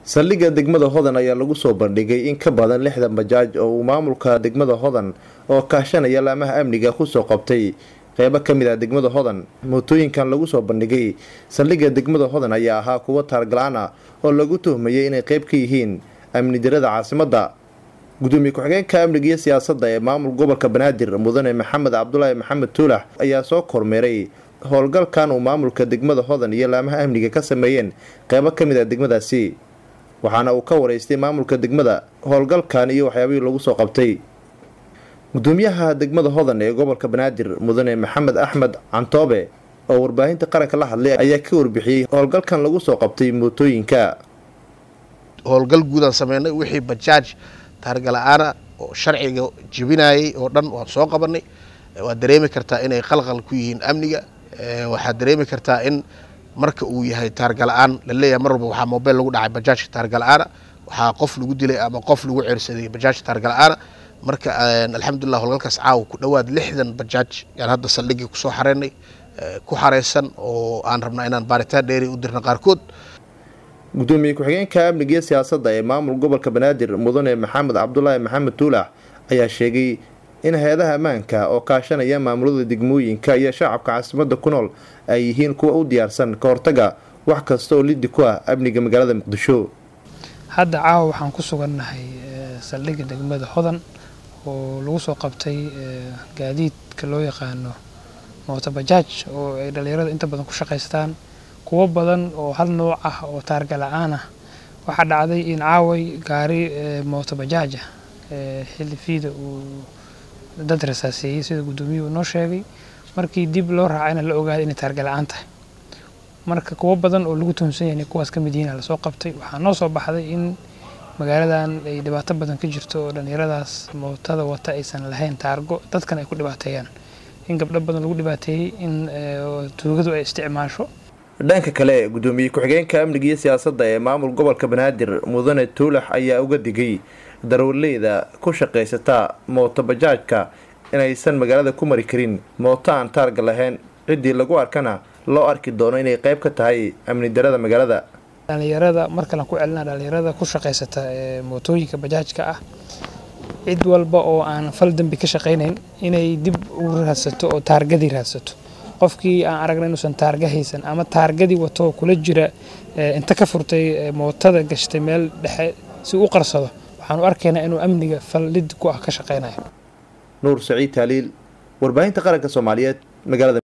saldhigga degmada hodan ayaa lagu soo bandhigay in ka badan lixdan bajaaj oo uu maamulka degmada hodan oo kaashanaya laamaha amniga kusoo qabtay qeybo ka mid ah degmada hodan mootooyinkan lagu soo bandhigay saldhigga degmada hodan ayaa ahaa kuwo taargalaan ah oo lagu tuhmayay inay qeyb ka yihiin amni darada caasimadda gudoomiye ku-xigeenka amniga iyo siyaasadda ee maamul gobolka banaadir mudane maxamed cabdulaahi maxamed tuulax ayaa soo kormeeray howlgalkan uu maamulka degmada hodan iyo laamaha amniga ka sameeyeen qeybo ka mid ah degmadaasi waxaana uu ka wareystay maamulka degmada howlgalkan iyo waxyaabihii lagu soo qabtay gudoomiyaha degmada hodan ee gobolka banaadir mudane maxamed axmed cantoobe oo warbaahinta qaranka la hadlay ayaa ka warbixiyey howlgalkan lagu soo qabtay mootooyinka howlgal guudaan sameynay wixii bajaaj taargala-aana oo sharciga jebinayay oo dhan waan soo qabanay waad dareemi kartaa inay qalqal ku yihiin amniga waxaad dareemi kartaa in marka uu yahay taargala-aan laleeyahay mar walba waxaa mobeyl lagu dhacay bajaajka taargala-aana waxaa qof lagu dilay ama qof lagu ceersaday bajaajka taargala-aana marka alxamdulilah howlgalkaas caawa ku dhowaad lixdan bajaaj yaan hadda saldhigii kusoo xareynay ku xareysan oo aan rabnaa inaan baaritaan dheeri u dirna qaarkood gudoomiye ku-xigeenka amniga iyo siyaasadda ee maamul gobolka banaadir mudane maxamed cabdulaahi maxamed tuulax ayaa sheegay in hay-adaha ammaanka oo kaashanaya maamulada degmooyinka iyo shacabka caasimadda ku nool ay yihiin kuwa u diyaarsan ka hortaga wax kasta oo liddi ku ah amniga magaalada muqdisho hadda caawa waxaan ku sugannahay saldhigga degmada hodan oo lagu soo qabtay gaadiidka loo yaqaano mooto bajaaj oo ay dhallinyarada inta badan ku shaqaystaan kuwo badan oo hal nooc ah oo taarga la-aan ah waxaa dhacday in caaway gaari mooto bajaaja xilli fiida uu dad rasaaseeyey sida guddoomiyuhu noo sheegay markii dib loo raacayna la ogaaday inay taarga la-aan tahay marka kuwo badan oo lagu tuhumsan yahay kuwaas ka mid yihiin lasoo qabtay waxaa noo soo baxday in magaaladan ay dhibaato badan ka jirto oo dhallinyaradaas mootada wata aysan lahayn taargo dadkan ay ku dhibaateeyaan in gabdho badan lagu dhibaateeyey in tuugadu ay isticmaasho dhanka kale gudoomiye ku-xigeenka amniga iyo siyaasadda ee maamul gobolka banaadir mudane tuulax ayaa uga digay darwaleyda ku shaqaysata mooto bajaajka inaysan magaalada ku mari karin mooto aan taarga lahayn ciddii lagu arkana loo arki doono inay qeyb ka tahay amni darada magaalada dhallinyarada mar kalean ku celina dhallinyarada ku shaqaysata ee mootooyinka bajaajka ah cid walba oo aan fal dembi ka shaqaynayn inay dib u raadsato oo taargadii raadsato qofkii aan aragna inuusan taarga haysan ama taargadii wato kula jira inta ka furtay mootada gashtay meel dhexe si u qarsado waxaan u arkaynaa inuu amniga fal lid ku ah ka shaqaynayo nuur saciid taaliil warbaahinta qaranka soomaaliyeed magaalada